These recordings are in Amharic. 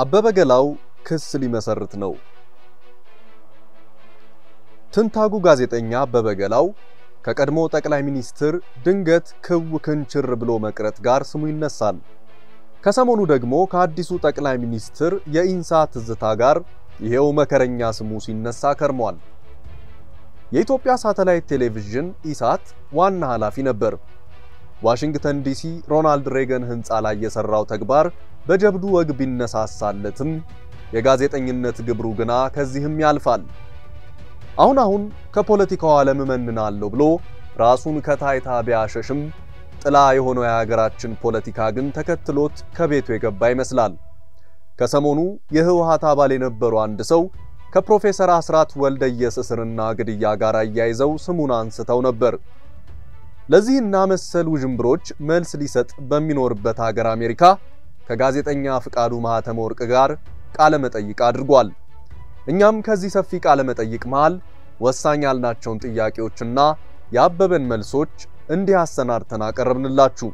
አበበ ገላው ክስ ሊመሰርት ነው። ትንታጉ ጋዜጠኛ አበበ ገላው ከቀድሞ ጠቅላይ ሚኒስትር ድንገት ክው ክንችር ብሎ መቅረት ጋር ስሙ ይነሳል። ከሰሞኑ ደግሞ ከአዲሱ ጠቅላይ ሚኒስትር የኢንሳ ትዝታ ጋር ይሄው መከረኛ ስሙ ሲነሳ ከርሟል። የኢትዮጵያ ሳተላይት ቴሌቪዥን ኢሳት ዋና ኃላፊ ነበር። ዋሽንግተን ዲሲ ሮናልድ ሬገን ሕንፃ ላይ የሰራው ተግባር በጀብዱ ወግ ቢነሳሳለትም የጋዜጠኝነት ግብሩ ግና ከዚህም ያልፋል። አሁን አሁን ከፖለቲካው ዓለም እመንናለሁ ብሎ ራሱን ከታይታ ቢያሸሽም ጥላ የሆነው የሀገራችን ፖለቲካ ግን ተከትሎት ከቤቱ የገባ ይመስላል። ከሰሞኑ የህወሓት አባል የነበሩ አንድ ሰው ከፕሮፌሰር አስራት ወልደየስ እስርና ግድያ ጋር አያይዘው ስሙን አንስተው ነበር። ለዚህና መሰል ውዥንብሮች መልስ ሊሰጥ በሚኖርበት ሀገር አሜሪካ ከጋዜጠኛ ፍቃዱ ማህተመ ወርቅ ጋር ቃለ መጠይቅ አድርጓል። እኛም ከዚህ ሰፊ ቃለ መጠይቅ መሃል ወሳኝ ያልናቸውን ጥያቄዎችና የአበበን መልሶች እንዲህ አሰናድተን አቀረብንላችሁ።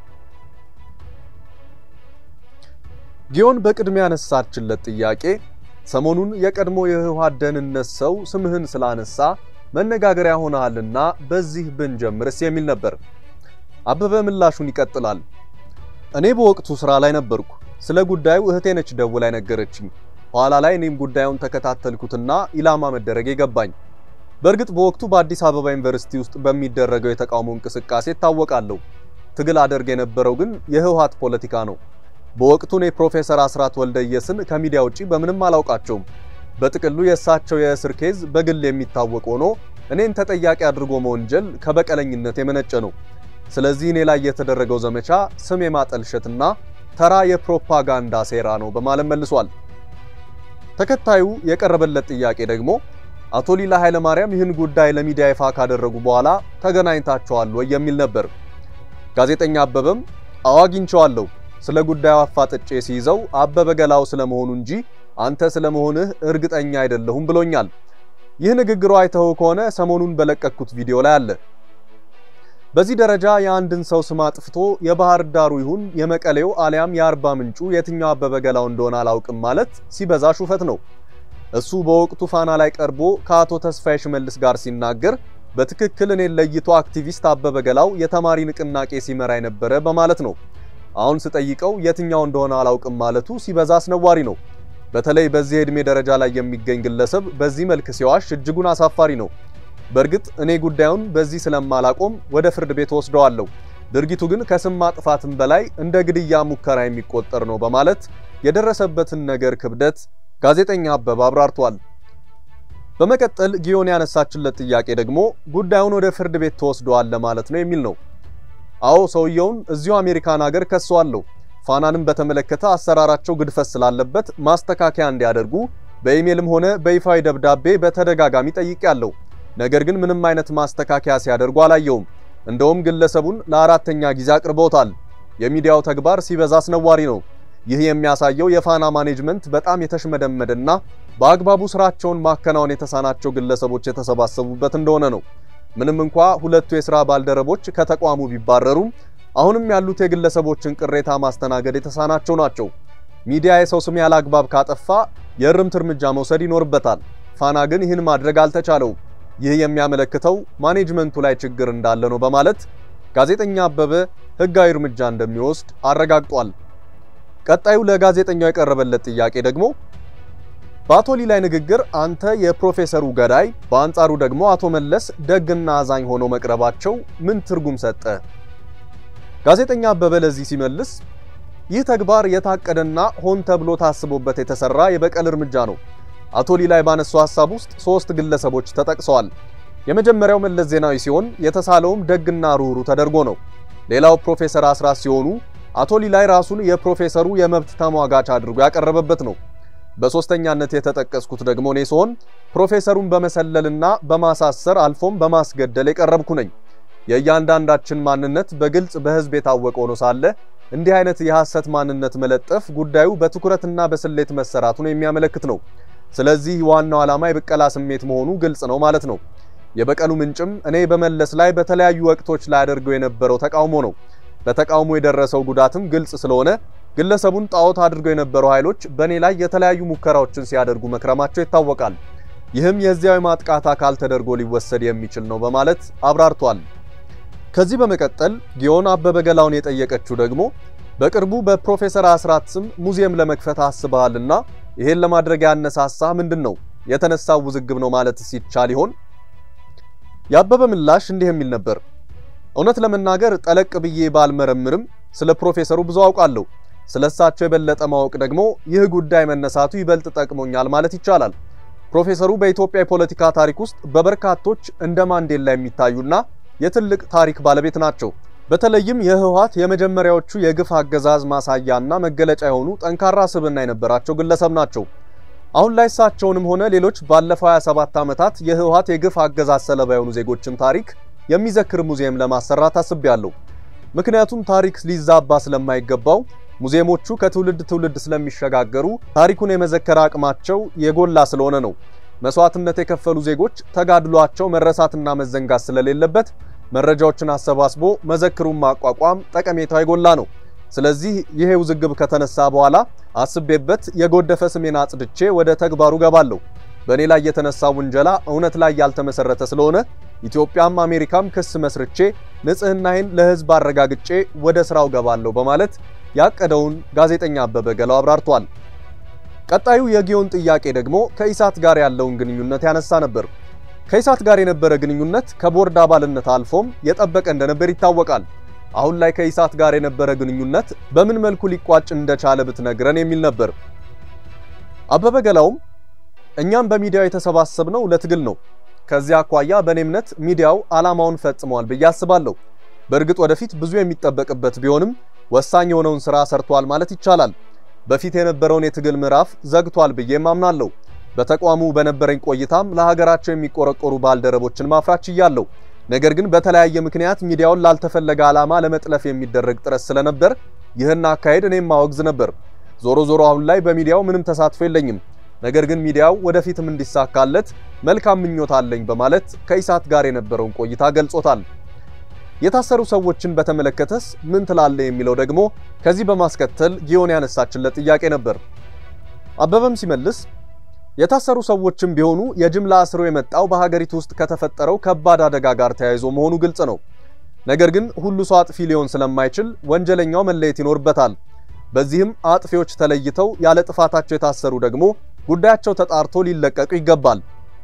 ጊዮን በቅድሚያ ያነሳችለት ጥያቄ ሰሞኑን የቀድሞ የህወሓት ደህንነት ሰው ስምህን ስላነሳ መነጋገሪያ ሆነሃልና በዚህ ብንጀምርስ የሚል ነበር። አበበ ምላሹን ይቀጥላል። እኔ በወቅቱ ስራ ላይ ነበርኩ። ስለ ጉዳዩ እህቴ ነች ደውላ ነገረችኝ። ኋላ ላይ እኔም ጉዳዩን ተከታተልኩትና ኢላማ መደረግ ገባኝ። በእርግጥ በወቅቱ በአዲስ አበባ ዩኒቨርሲቲ ውስጥ በሚደረገው የተቃውሞ እንቅስቃሴ እታወቃለሁ። ትግል አደርግ የነበረው ግን የህወሓት ፖለቲካ ነው። በወቅቱ እኔ ፕሮፌሰር አስራት ወልደየስን ከሚዲያ ውጪ በምንም አላውቃቸውም። በጥቅሉ የእሳቸው የእስር ኬዝ በግል የሚታወቅ ሆኖ እኔን ተጠያቂ አድርጎ መወንጀል ከበቀለኝነት የመነጨ ነው። ስለዚህ እኔ ላይ የተደረገው ዘመቻ ስም የማጠልሸትና ተራ የፕሮፓጋንዳ ሴራ ነው በማለት መልሷል። ተከታዩ የቀረበለት ጥያቄ ደግሞ አቶ ሊላ ኃይለማርያም ይህን ጉዳይ ለሚዲያ ይፋ ካደረጉ በኋላ ተገናኝታቸዋል ወይ የሚል ነበር። ጋዜጠኛ አበበም አዎ አግኝቼዋለሁ፣ ስለ ጉዳዩ አፋጥጬ ሲይዘው አበበ ገላው ስለመሆኑ እንጂ አንተ ስለመሆንህ እርግጠኛ አይደለሁም ብሎኛል። ይህ ንግግሩ አይተው ከሆነ ሰሞኑን በለቀኩት ቪዲዮ ላይ አለ። በዚህ ደረጃ የአንድን ሰው ስም አጥፍቶ የባህር ዳሩ ይሁን የመቀሌው አሊያም የአርባ ምንጩ የትኛው አበበ ገላው እንደሆነ አላውቅም ማለት ሲበዛ ሹፈት ነው። እሱ በወቅቱ ፋና ላይ ቀርቦ ከአቶ ተስፋዬ ሽመልስ ጋር ሲናገር በትክክል እኔን ለይቶ አክቲቪስት አበበ ገላው የተማሪ ንቅናቄ ሲመራ የነበረ በማለት ነው። አሁን ስጠይቀው የትኛው እንደሆነ አላውቅም ማለቱ ሲበዛ አስነዋሪ ነው። በተለይ በዚህ የዕድሜ ደረጃ ላይ የሚገኝ ግለሰብ በዚህ መልክ ሲዋሽ እጅጉን አሳፋሪ ነው። በእርግጥ እኔ ጉዳዩን በዚህ ስለማላቆም ወደ ፍርድ ቤት ወስደዋለሁ። ድርጊቱ ግን ከስም ማጥፋትም በላይ እንደ ግድያ ሙከራ የሚቆጠር ነው በማለት የደረሰበትን ነገር ክብደት ጋዜጠኛ አበበ አብራርቷል። በመቀጠል ጊዮን ያነሳችለት ጥያቄ ደግሞ ጉዳዩን ወደ ፍርድ ቤት ተወስደዋል ለማለት ነው የሚል ነው። አዎ ሰውየውን እዚሁ አሜሪካን ሀገር ከሰዋለሁ። ፋናንም በተመለከተ አሰራራቸው ግድፈት ስላለበት ማስተካከያ እንዲያደርጉ በኢሜልም ሆነ በይፋዊ ደብዳቤ በተደጋጋሚ ጠይቄያለሁ። ነገር ግን ምንም አይነት ማስተካከያ ሲያደርጉ አላየውም። እንደውም ግለሰቡን ለአራተኛ ጊዜ አቅርበውታል። የሚዲያው ተግባር ሲበዛ አስነዋሪ ነው። ይህ የሚያሳየው የፋና ማኔጅመንት በጣም የተሽመደመደና በአግባቡ ስራቸውን ማከናወን የተሳናቸው ግለሰቦች የተሰባሰቡበት እንደሆነ ነው። ምንም እንኳ ሁለቱ የሥራ ባልደረቦች ከተቋሙ ቢባረሩም አሁንም ያሉት የግለሰቦችን ቅሬታ ማስተናገድ የተሳናቸው ናቸው። ሚዲያ የሰው ስም ያለ አግባብ ካጠፋ የእርምት እርምጃ መውሰድ ይኖርበታል። ፋና ግን ይህን ማድረግ አልተቻለውም። ይህ የሚያመለክተው ማኔጅመንቱ ላይ ችግር እንዳለ ነው በማለት ጋዜጠኛ አበበ ሕጋዊ እርምጃ እንደሚወስድ አረጋግጧል። ቀጣዩ ለጋዜጠኛው የቀረበለት ጥያቄ ደግሞ በአቶ ሊላይ ንግግር አንተ የፕሮፌሰሩ ገዳይ፣ በአንጻሩ ደግሞ አቶ መለስ ደግና አዛኝ ሆነው መቅረባቸው ምን ትርጉም ሰጠ? ጋዜጠኛ አበበ ለዚህ ሲመልስ ይህ ተግባር የታቀደና ሆን ተብሎ ታስቦበት የተሰራ የበቀል እርምጃ ነው። አቶ ሊላይ ባነሱ ሐሳብ ውስጥ ሶስት ግለሰቦች ተጠቅሰዋል። የመጀመሪያው መለስ ዜናዊ ሲሆን የተሳለውም ደግና ሩህሩ ተደርጎ ነው። ሌላው ፕሮፌሰር አስራት ሲሆኑ አቶ ሊላይ ራሱን የፕሮፌሰሩ የመብት ተሟጋች አድርጎ ያቀረበበት ነው። በሶስተኛነት የተጠቀስኩት ደግሞ እኔ ሲሆን ፕሮፌሰሩን በመሰለልና በማሳሰር አልፎም በማስገደል የቀረብኩ ነኝ። የእያንዳንዳችን ማንነት በግልጽ በሕዝብ የታወቀ ሆኖ ሳለ እንዲህ አይነት የሐሰት ማንነት መለጠፍ ጉዳዩ በትኩረትና በስሌት መሰራቱን የሚያመለክት ነው። ስለዚህ ዋናው ዓላማ የብቀላ ስሜት መሆኑ ግልጽ ነው ማለት ነው። የበቀሉ ምንጭም እኔ በመለስ ላይ በተለያዩ ወቅቶች ላይ አደርገው የነበረው ተቃውሞ ነው። በተቃውሞ የደረሰው ጉዳትም ግልጽ ስለሆነ ግለሰቡን ጣዖት አድርገው የነበሩ ኃይሎች በእኔ ላይ የተለያዩ ሙከራዎችን ሲያደርጉ መክረማቸው ይታወቃል። ይህም የዚያዊ ማጥቃት አካል ተደርጎ ሊወሰድ የሚችል ነው በማለት አብራርቷል። ከዚህ በመቀጠል ጊዮን አበበ ገላውን የጠየቀችው ደግሞ በቅርቡ በፕሮፌሰር አስራት ስም ሙዚየም ለመክፈት አስበሃልና ይሄን ለማድረግ ያነሳሳ ምንድን ነው? የተነሳው ውዝግብ ነው ማለትስ ይቻል ይሆን? የአበበ ምላሽ እንዲህ የሚል ነበር። እውነት ለመናገር ጠለቅ ብዬ ባልመረምርም ስለ ፕሮፌሰሩ ብዙ አውቃለሁ። ስለ እሳቸው የበለጠ ማወቅ ደግሞ ይህ ጉዳይ መነሳቱ ይበልጥ ጠቅሞኛል ማለት ይቻላል። ፕሮፌሰሩ በኢትዮጵያ የፖለቲካ ታሪክ ውስጥ በበርካቶች እንደ ማንዴላ የሚታዩና የትልቅ ታሪክ ባለቤት ናቸው። በተለይም የህወሓት የመጀመሪያዎቹ የግፍ አገዛዝ ማሳያና መገለጫ የሆኑ ጠንካራ ስብዕና የነበራቸው ግለሰብ ናቸው። አሁን ላይ እሳቸውንም ሆነ ሌሎች ባለፈው 27 ዓመታት የህወሓት የግፍ አገዛዝ ሰለባ የሆኑ ዜጎችን ታሪክ የሚዘክር ሙዚየም ለማሰራት አስቤያለሁ። ምክንያቱም ታሪክ ሊዛባ ስለማይገባው ሙዚየሞቹ ከትውልድ ትውልድ ስለሚሸጋገሩ ታሪኩን የመዘከር አቅማቸው የጎላ ስለሆነ ነው። መስዋዕትነት የከፈሉ ዜጎች ተጋድሏቸው መረሳትና መዘንጋት ስለሌለበት መረጃዎችን አሰባስቦ መዘክሩን ማቋቋም ጠቀሜታው የጎላ ነው። ስለዚህ ይሄ ውዝግብ ከተነሳ በኋላ አስቤበት የጎደፈ ስሜን አጽድቼ ወደ ተግባሩ ገባለሁ። በእኔ ላይ የተነሳው ውንጀላ እውነት ላይ ያልተመሰረተ ስለሆነ ኢትዮጵያም አሜሪካም ክስ መስርቼ ንጽህናዬን ለህዝብ አረጋግጬ ወደ ስራው ገባለሁ በማለት ያቀደውን ጋዜጠኛ አበበ ገላው አብራርቷል። ቀጣዩ የጊዮን ጥያቄ ደግሞ ከኢሳት ጋር ያለውን ግንኙነት ያነሳ ነበር። ከኢሳት ጋር የነበረ ግንኙነት ከቦርድ አባልነት አልፎም የጠበቀ እንደነበር ይታወቃል። አሁን ላይ ከኢሳት ጋር የነበረ ግንኙነት በምን መልኩ ሊቋጭ እንደቻለ ብትነግረን የሚል ነበር። አበበ ገላውም እኛም በሚዲያው የተሰባሰብነው ለትግል ነው። ከዚያ አኳያ በእኔ እምነት ሚዲያው ዓላማውን ፈጽሟል ብዬ አስባለሁ። በእርግጥ ወደፊት ብዙ የሚጠበቅበት ቢሆንም ወሳኝ የሆነውን ስራ ሰርቷል ማለት ይቻላል። በፊት የነበረውን የትግል ምዕራፍ ዘግቷል ብዬም አምናለሁ። በተቋሙ በነበረኝ ቆይታም ለሀገራቸው የሚቆረቆሩ ባልደረቦችን ማፍራት ችያለሁ። ነገር ግን በተለያየ ምክንያት ሚዲያውን ላልተፈለገ ዓላማ ለመጥለፍ የሚደረግ ጥረት ስለነበር ይህን አካሄድ እኔም ማወግዝ ነበር። ዞሮ ዞሮ አሁን ላይ በሚዲያው ምንም ተሳትፎ የለኝም። ነገር ግን ሚዲያው ወደፊትም እንዲሳካለት መልካም ምኞት አለኝ በማለት ከኢሳት ጋር የነበረውን ቆይታ ገልጾታል። የታሰሩ ሰዎችን በተመለከተስ ምን ትላለህ የሚለው ደግሞ ከዚህ በማስከተል ጊዮን ያነሳችለት ጥያቄ ነበር። አበበም ሲመልስ የታሰሩ ሰዎችም ቢሆኑ የጅምላ እስሩ የመጣው በሀገሪቱ ውስጥ ከተፈጠረው ከባድ አደጋ ጋር ተያይዞ መሆኑ ግልጽ ነው። ነገር ግን ሁሉ ሰው አጥፊ ሊሆን ስለማይችል ወንጀለኛው መለየት ይኖርበታል። በዚህም አጥፊዎች ተለይተው ያለ ጥፋታቸው የታሰሩ ደግሞ ጉዳያቸው ተጣርቶ ሊለቀቁ ይገባል።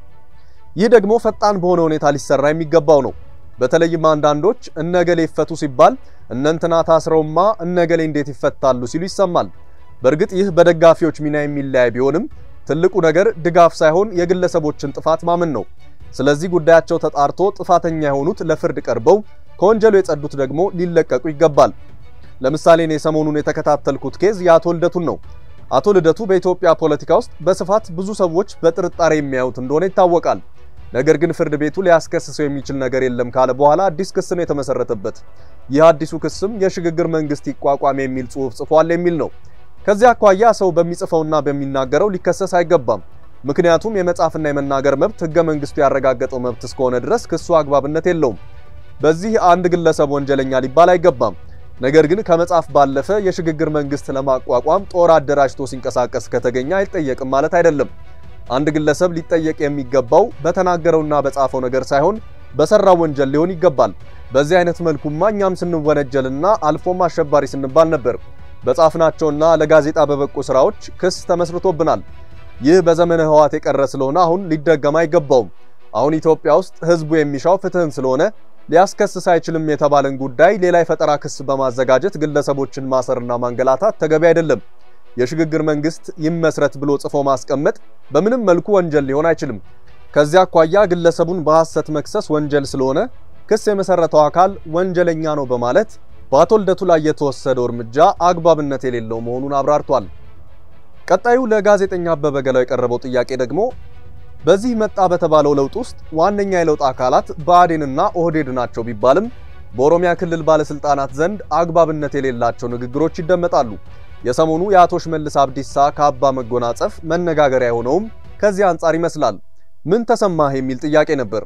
ይህ ደግሞ ፈጣን በሆነ ሁኔታ ሊሰራ የሚገባው ነው። በተለይም አንዳንዶች እነገሌ ይፈቱ ሲባል እነንትና ታስረውማ እነገሌ እንዴት ይፈታሉ ሲሉ ይሰማል። በእርግጥ ይህ በደጋፊዎች ሚና የሚለያይ ቢሆንም ትልቁ ነገር ድጋፍ ሳይሆን የግለሰቦችን ጥፋት ማመን ነው። ስለዚህ ጉዳያቸው ተጣርቶ ጥፋተኛ የሆኑት ለፍርድ ቀርበው ከወንጀሉ የጸዱት ደግሞ ሊለቀቁ ይገባል። ለምሳሌ እኔ ሰሞኑን የተከታተልኩት ኬዝ የአቶ ልደቱን ነው። አቶ ልደቱ በኢትዮጵያ ፖለቲካ ውስጥ በስፋት ብዙ ሰዎች በጥርጣሬ የሚያዩት እንደሆነ ይታወቃል። ነገር ግን ፍርድ ቤቱ ሊያስከስሰው የሚችል ነገር የለም ካለ በኋላ አዲስ ክስ ነው የተመሰረተበት። ይህ አዲሱ ክስም የሽግግር መንግስት ይቋቋም የሚል ጽሑፍ ጽፏል የሚል ነው። ከዚህ አኳያ ሰው በሚጽፈውና በሚናገረው ሊከሰስ አይገባም። ምክንያቱም የመጻፍና የመናገር መብት ህገ መንግስቱ ያረጋገጠው መብት እስከሆነ ድረስ ክሱ አግባብነት የለውም። በዚህ አንድ ግለሰብ ወንጀለኛ ሊባል አይገባም። ነገር ግን ከመጻፍ ባለፈ የሽግግር መንግስት ለማቋቋም ጦር አደራጅቶ ሲንቀሳቀስ ከተገኘ አይጠየቅም ማለት አይደለም። አንድ ግለሰብ ሊጠየቅ የሚገባው በተናገረውና በጻፈው ነገር ሳይሆን በሰራው ወንጀል ሊሆን ይገባል። በዚህ አይነት መልኩማ እኛም ስንወነጀልና አልፎም አሸባሪ ስንባል ነበር። በጻፍናቸውና ለጋዜጣ በበቁ ስራዎች ክስ ተመስርቶብናል። ይህ በዘመነ ህወሓት የቀረ ስለሆነ አሁን ሊደገም አይገባውም። አሁን ኢትዮጵያ ውስጥ ህዝቡ የሚሻው ፍትህን ስለሆነ ሊያስከስስ አይችልም የተባለን ጉዳይ ሌላ የፈጠራ ክስ በማዘጋጀት ግለሰቦችን ማሰርና ማንገላታት ተገቢ አይደለም። የሽግግር መንግስት ይመስረት ብሎ ጽፎ ማስቀመጥ በምንም መልኩ ወንጀል ሊሆን አይችልም። ከዚያ አኳያ ግለሰቡን በሐሰት መክሰስ ወንጀል ስለሆነ ክስ የመሰረተው አካል ወንጀለኛ ነው በማለት በአቶ ልደቱ ላይ የተወሰደው እርምጃ አግባብነት የሌለው መሆኑን አብራርቷል። ቀጣዩ ለጋዜጠኛ አበበ ገላው የቀረበው ጥያቄ ደግሞ በዚህ መጣ በተባለው ለውጥ ውስጥ ዋነኛ የለውጥ አካላት ብአዴንና ኦህዴድ ናቸው ቢባልም በኦሮሚያ ክልል ባለስልጣናት ዘንድ አግባብነት የሌላቸው ንግግሮች ይደመጣሉ። የሰሞኑ የአቶ ሽመልስ አብዲሳ ካባ መጎናጸፍ መነጋገሪያ የሆነውም ከዚህ አንጻር ይመስላል። ምን ተሰማህ የሚል ጥያቄ ነበር።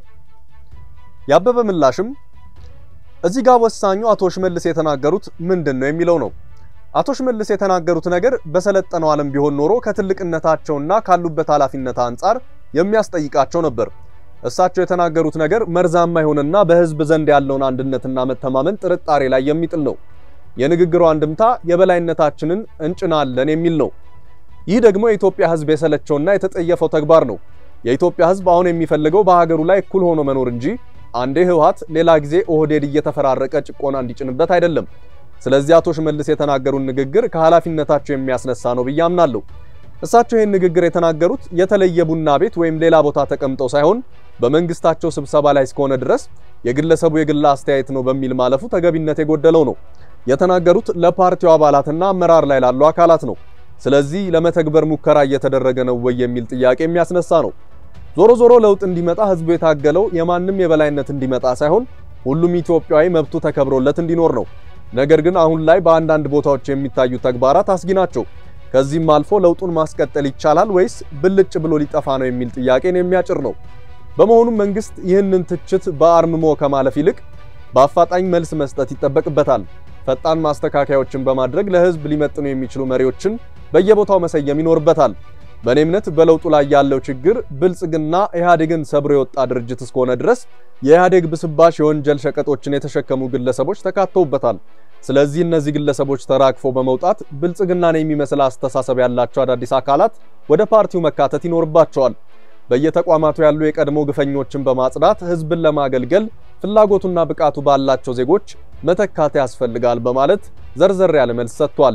ያበበ ምላሽም እዚህ ጋር ወሳኙ አቶ ሽመልስ የተናገሩት ምንድን ነው የሚለው ነው። አቶ ሽመልስ የተናገሩት ነገር በሰለጠነው ዓለም ቢሆን ኖሮ ከትልቅነታቸውና ካሉበት ኃላፊነት አንጻር የሚያስጠይቃቸው ነበር። እሳቸው የተናገሩት ነገር መርዛማ ይሆንና በሕዝብ ዘንድ ያለውን አንድነትና መተማመን ጥርጣሬ ላይ የሚጥል ነው። የንግግሩ አንድምታ የበላይነታችንን እንጭናለን የሚል ነው። ይህ ደግሞ የኢትዮጵያ ሕዝብ የሰለቸውና የተጠየፈው ተግባር ነው። የኢትዮጵያ ሕዝብ አሁን የሚፈልገው በሀገሩ ላይ እኩል ሆኖ መኖር እንጂ አንዴ ህወሓት ሌላ ጊዜ ኦህዴድ እየተፈራረቀ ጭቆና እንዲጭንበት አይደለም። ስለዚህ አቶ ሽመልስ የተናገሩን ንግግር ከኃላፊነታቸው የሚያስነሳ ነው ብዬ አምናለሁ። እሳቸው ይህን ንግግር የተናገሩት የተለየ ቡና ቤት ወይም ሌላ ቦታ ተቀምጠው ሳይሆን በመንግስታቸው ስብሰባ ላይ እስከሆነ ድረስ የግለሰቡ የግል አስተያየት ነው በሚል ማለፉ ተገቢነት የጎደለው ነው። የተናገሩት ለፓርቲው አባላትና አመራር ላይ ላሉ አካላት ነው። ስለዚህ ለመተግበር ሙከራ እየተደረገ ነው ወይ የሚል ጥያቄ የሚያስነሳ ነው። ዞሮ ዞሮ ለውጥ እንዲመጣ ህዝቡ የታገለው የማንም የበላይነት እንዲመጣ ሳይሆን ሁሉም ኢትዮጵያዊ መብቱ ተከብሮለት እንዲኖር ነው። ነገር ግን አሁን ላይ በአንዳንድ ቦታዎች የሚታዩ ተግባራት አስጊ ናቸው። ከዚህም አልፎ ለውጡን ማስቀጠል ይቻላል ወይስ ብልጭ ብሎ ሊጠፋ ነው የሚል ጥያቄን የሚያጭር ነው። በመሆኑም መንግስት ይህንን ትችት በአርምሞ ከማለፍ ይልቅ በአፋጣኝ መልስ መስጠት ይጠበቅበታል። ፈጣን ማስተካከያዎችን በማድረግ ለህዝብ ሊመጥኑ የሚችሉ መሪዎችን በየቦታው መሰየም ይኖርበታል። በእኔ እምነት በለውጡ ላይ ያለው ችግር ብልጽግና ኢህአዴግን ሰብሮ የወጣ ድርጅት እስከሆነ ድረስ የኢህአዴግ ብስባሽ የወንጀል ሸቀጦችን የተሸከሙ ግለሰቦች ተካተውበታል። ስለዚህ እነዚህ ግለሰቦች ተራግፎ በመውጣት ብልጽግናን የሚመስል አስተሳሰብ ያላቸው አዳዲስ አካላት ወደ ፓርቲው መካተት ይኖርባቸዋል። በየተቋማቱ ያሉ የቀድሞ ግፈኞችን በማጽዳት ህዝብን ለማገልገል ፍላጎቱና ብቃቱ ባላቸው ዜጎች መተካት ያስፈልጋል በማለት ዘርዘር ያለ መልስ ሰጥቷል።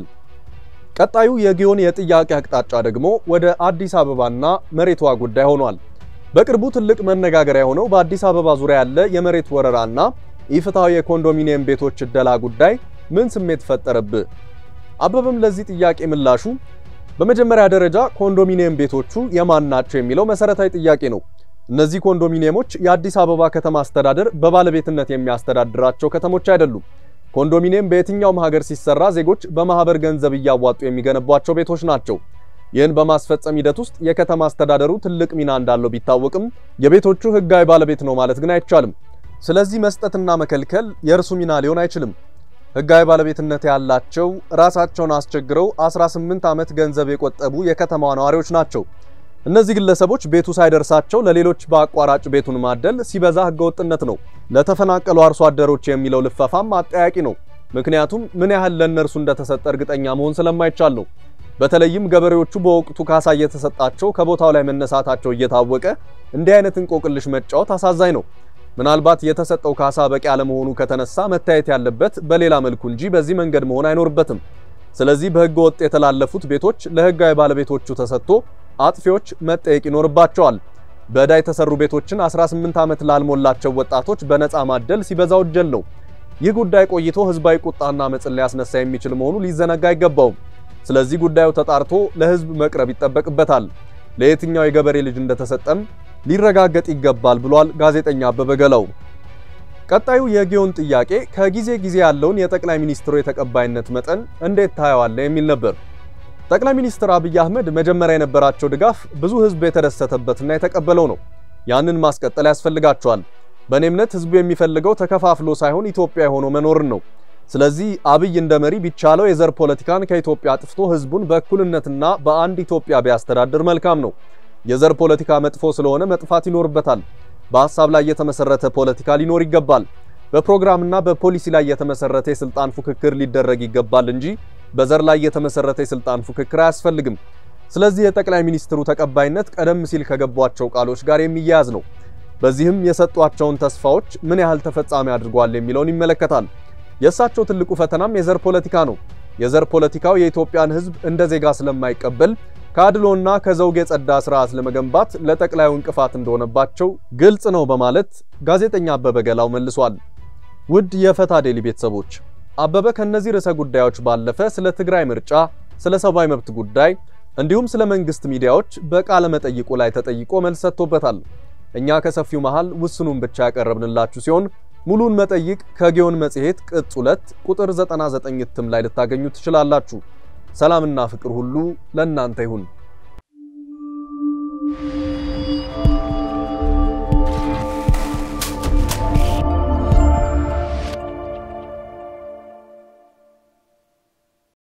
ቀጣዩ የጊዮን የጥያቄ አቅጣጫ ደግሞ ወደ አዲስ አበባና መሬቷ ጉዳይ ሆኗል። በቅርቡ ትልቅ መነጋገሪያ የሆነው በአዲስ አበባ ዙሪያ ያለ የመሬት ወረራና ኢፍትሐዊ የኮንዶሚኒየም ቤቶች እደላ ጉዳይ ምን ስሜት ፈጠረብህ? አበበም ለዚህ ጥያቄ ምላሹ በመጀመሪያ ደረጃ ኮንዶሚኒየም ቤቶቹ የማን ናቸው የሚለው መሰረታዊ ጥያቄ ነው። እነዚህ ኮንዶሚኒየሞች የአዲስ አበባ ከተማ አስተዳደር በባለቤትነት የሚያስተዳድራቸው ከተሞች አይደሉም። ኮንዶሚኒየም በየትኛውም ሀገር ሲሰራ ዜጎች በማህበር ገንዘብ እያዋጡ የሚገነቧቸው ቤቶች ናቸው። ይህን በማስፈጸም ሂደት ውስጥ የከተማ አስተዳደሩ ትልቅ ሚና እንዳለው ቢታወቅም የቤቶቹ ህጋዊ ባለቤት ነው ማለት ግን አይቻልም። ስለዚህ መስጠትና መከልከል የእርሱ ሚና ሊሆን አይችልም። ህጋዊ ባለቤትነት ያላቸው ራሳቸውን አስቸግረው 18 ዓመት ገንዘብ የቆጠቡ የከተማዋ ነዋሪዎች ናቸው። እነዚህ ግለሰቦች ቤቱ ሳይደርሳቸው ለሌሎች በአቋራጭ ቤቱን ማደል ሲበዛ ህገወጥነት ነው። ለተፈናቀሉ አርሶ አደሮች የሚለው ልፈፋም አጠያቂ ነው። ምክንያቱም ምን ያህል ለእነርሱ እንደተሰጠ እርግጠኛ መሆን ስለማይቻል ነው። በተለይም ገበሬዎቹ በወቅቱ ካሳ እየተሰጣቸው ከቦታው ላይ መነሳታቸው እየታወቀ እንዲህ አይነት እንቆቅልሽ መጫወት አሳዛኝ ነው። ምናልባት የተሰጠው ካሳ በቂ አለመሆኑ ከተነሳ መታየት ያለበት በሌላ መልኩ እንጂ በዚህ መንገድ መሆን አይኖርበትም። ስለዚህ በህገ ወጥ የተላለፉት ቤቶች ለህጋዊ ባለቤቶቹ ተሰጥቶ አጥፊዎች መጠየቅ ይኖርባቸዋል። በዕዳ የተሰሩ ቤቶችን 18 ዓመት ላልሞላቸው ወጣቶች በነፃ ማደል ሲበዛ ወንጀል ነው። ይህ ጉዳይ ቆይቶ ህዝባዊ ቁጣና አመፅን ሊያስነሳ የሚችል መሆኑ ሊዘነጋ አይገባውም። ስለዚህ ጉዳዩ ተጣርቶ ለህዝብ መቅረብ ይጠበቅበታል። ለየትኛው የገበሬ ልጅ እንደተሰጠም ሊረጋገጥ ይገባል ብሏል ጋዜጠኛ አበበ ገላው። ቀጣዩ የጊዮን ጥያቄ ከጊዜ ጊዜ ያለውን የጠቅላይ ሚኒስትሩ የተቀባይነት መጠን እንዴት ታየዋለህ የሚል ነበር። ጠቅላይ ሚኒስትር አብይ አህመድ መጀመሪያ የነበራቸው ድጋፍ ብዙ ህዝብ የተደሰተበትና የተቀበለው ነው። ያንን ማስቀጠል ያስፈልጋቸዋል። በእኔ እምነት ህዝቡ የሚፈልገው ተከፋፍሎ ሳይሆን ኢትዮጵያ ሆኖ መኖርን ነው። ስለዚህ አብይ እንደ መሪ ቢቻለው የዘር ፖለቲካን ከኢትዮጵያ አጥፍቶ ህዝቡን በእኩልነትና በአንድ ኢትዮጵያ ቢያስተዳድር መልካም ነው። የዘር ፖለቲካ መጥፎ ስለሆነ መጥፋት ይኖርበታል። በሐሳብ ላይ የተመሰረተ ፖለቲካ ሊኖር ይገባል። በፕሮግራምና በፖሊሲ ላይ የተመሰረተ የስልጣን ፉክክር ሊደረግ ይገባል እንጂ በዘር ላይ የተመሰረተ የስልጣን ፉክክር አያስፈልግም። ስለዚህ የጠቅላይ ሚኒስትሩ ተቀባይነት ቀደም ሲል ከገቧቸው ቃሎች ጋር የሚያያዝ ነው። በዚህም የሰጧቸውን ተስፋዎች ምን ያህል ተፈጻሚ አድርጓል የሚለውን ይመለከታል። የእሳቸው ትልቁ ፈተናም የዘር ፖለቲካ ነው። የዘር ፖለቲካው የኢትዮጵያን ህዝብ እንደ ዜጋ ስለማይቀበል ከአድሎና ከዘውግ የጸዳ ስርዓት ለመገንባት ለጠቅላዩ እንቅፋት እንደሆነባቸው ግልጽ ነው በማለት ጋዜጠኛ አበበ ገላው መልሷል። ውድ የፈታ ዴሊ ቤተሰቦች አበበ ከነዚህ ርዕሰ ጉዳዮች ባለፈ ስለ ትግራይ ምርጫ፣ ስለ ሰብአዊ መብት ጉዳይ እንዲሁም ስለ መንግስት ሚዲያዎች በቃለ መጠይቁ ላይ ተጠይቆ መልስ ሰጥቶበታል። እኛ ከሰፊው መሃል ውስኑን ብቻ ያቀረብንላችሁ ሲሆን ሙሉን መጠይቅ ከጊዮን መጽሔት ቅጽ 2 ቁጥር 99 እትም ላይ ልታገኙ ትችላላችሁ። ሰላምና ፍቅር ሁሉ ለእናንተ ይሁን።